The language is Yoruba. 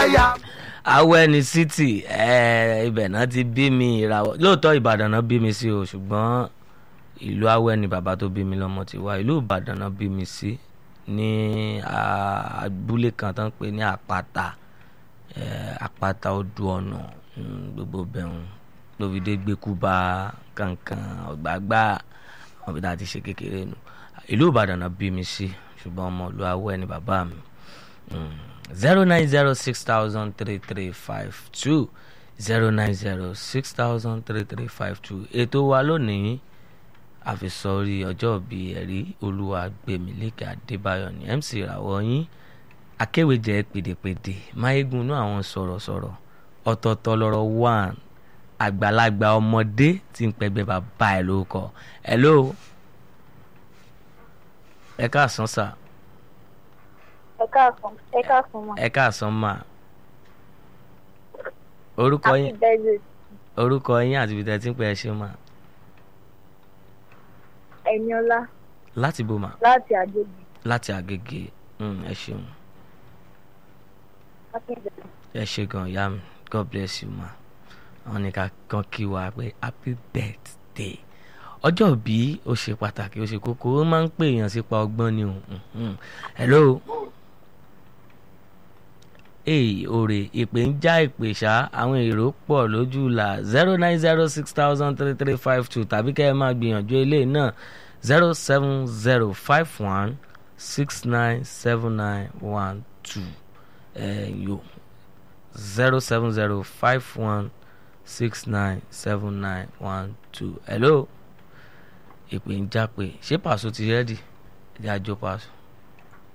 láyà. awẹ́ni city ẹ̀ ibẹ̀ náà ti bí mi ìràwọ̀ lóòótọ́ ìbàdàn náà bí mi sí o ṣùgbọ́n ìlú awẹ́ni bàbá tó bí mi lọ́mọ ti wá ìlú ìbàdàn náà bí mi sí ní ah, abúlé kan tó ń pè ní àpáta eh, àpáta odò ọ̀nà mm, gbogbo bẹ̀rùn lóvidé gbẹ́kúba kankan ọ̀gbàgbà wọn bí dáa ti ṣe kékeré nu ìlú ìbàdàn náà bí mi sí ṣùgbọ́n ọmọ ìlú awẹ́ni bàbá mi zero nine zero six thousand three three five two zero nine zero six thousand three three five two ètò wa lónìí àfisọrí ọjọ́ bí ẹ̀rí olúwa gbèmílékè adébáyọ̀ ní mc ìràwọ̀ yín akéwèjẹ pèdèpèdè máyégún inú àwọn sọ̀rọ̀sọ̀rọ̀ ọ̀tọ̀ọ̀tọ̀ lọ́rọ̀ one àgbàlagbà ọmọdé tí ń pẹgbẹ́ bàbá ẹ̀ lórúkọ hello ẹ káàsán sà ẹ káàsán ẹ káàsán mà. ẹ káàsán mà orúkọ happy yín birthday orúkọ yín àti ibi tẹ́ ti ń pẹ́ ẹ ṣe mà ẹniọlá láti bò mà láti àjèjì láti àgègè Mm, ẹ ṣeun happy birthday. ẹ ṣe gan ìyá mi god bless you ma àwọn ní ká kan kí wa pé happy birthday ọjọ́ bí ó ṣe pàtàkì ó ṣe kókó ó máa ń pè èèyàn sípa ọgbọ́n ni o Mhm. hello èyí òrè ìpè ń já ìpè ṣá àwọn èrò pọ̀ lójú là zero nine zero six thousand three three five two tàbí kẹ́ ẹ máa gbìyànjú eléyìí náà zero seven zero five one six nine seven nine one two ẹ̀yọ́ zero seven zero five one six nine seven nine one two hello ìpè ń já pé ṣé pàṣọ ti rẹ́dì ẹ̀jẹ̀ àjọ pàṣọ.